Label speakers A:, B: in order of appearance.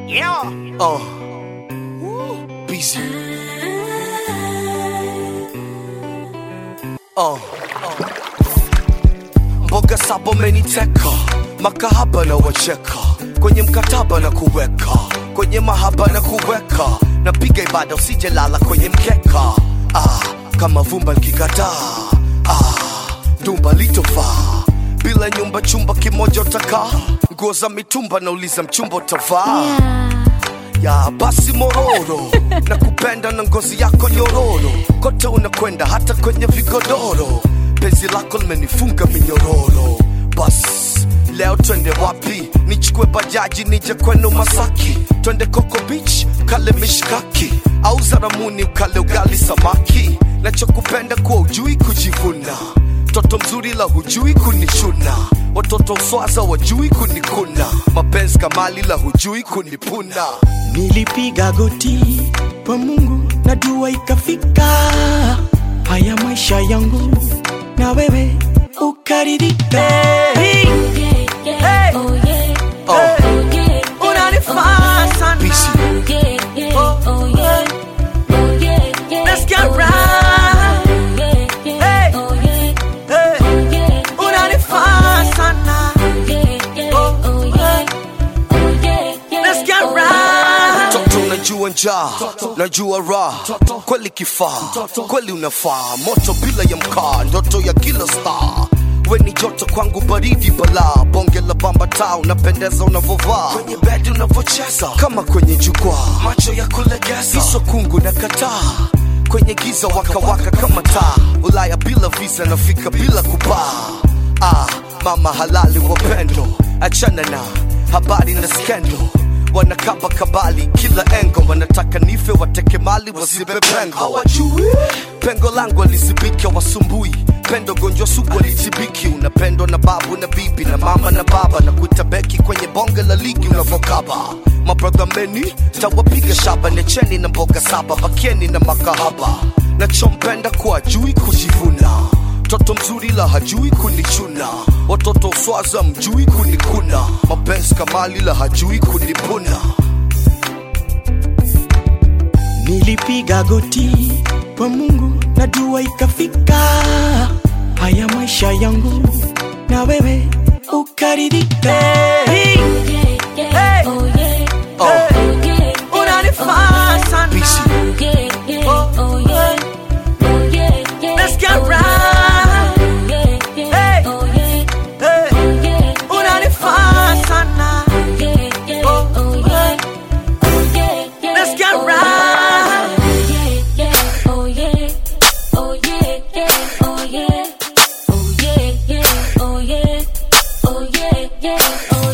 A: Yeah.
B: Uh. Busy. Uh. Mboga saba umeniteka, makahaba na wacheka, kwenye mkataba na kuweka, kwenye mahaba na kuweka, napiga ibada usije lala kwenye mkeka. Ah, kama vumba nikikataa, ah, dumba litofaa bila nyumba, chumba kimoja utakaa, nguo za mitumba, nauliza mchumba utavaa ya basi mororo na kupenda na ngozi yako nyororo kote unakwenda hata kwenye vigodoro penzi lako limenifunga minyororo bas leo twende wapi nichukue bajaji nije kwenu masaki twende koko beach kale mishkaki au zaramuni ukale ugali samaki nachokupenda kuwa ujui kujivuna mtoto mzuri la hujui kunichuna watoto uswaza wajui kunikuna mapenzi kamali la hujui kunipuna
C: Nilipiga goti kwa Mungu na dua ikafika. Haya maisha yangu na wewe ukaridhika. Hey, hey, unanifaa sana.
B: Busy.
C: Let's get right. Hey, hey, unanifaa sana. Let's get right.
B: Toto unajua njaa, najua raha, kweli kifaa, kweli unafaa, moto bila ya mkaa, ndoto ya kila star. We ni joto kwangu, baridi balaa, bonge la bamba taa, unapendeza unavovaa, kwenye bedi unavocheza, kama kwenye jukwaa, macho ya kulegeza, iso kungu na kataa kwenye giza waka waka kama taa, Ulaya bila visa, nafika bila kupaa. Ah, mama halali wapendo, achana na habari na skendo wanakaba kabali kila engo wanataka nife wateke mali wasibe pengo hawajui pengo langu alizibika wasumbui pendo gonjwa sugu alitibiki unapendwa na babu na bibi na mama na baba na kuita beki kwenye bonge la ligi unavokaba mabradha meni tawapiga shaba necheni na mboga saba bakieni na makahaba nachompenda kuwa jui kujivuna mtoto mzuri la hajui kunichuna watoto uswaza mjui kunikuna mapenzi kamali la hajui kunipuna
C: Nilipiga goti kwa Mungu na dua ikafika. Haya maisha yangu na wewe ukaridhika. Hey, hey, unanifaa sana.
B: Busy.
C: Let's get right. Hey, hey, unanifaa sana. Let's get right.
D: Oh yeah,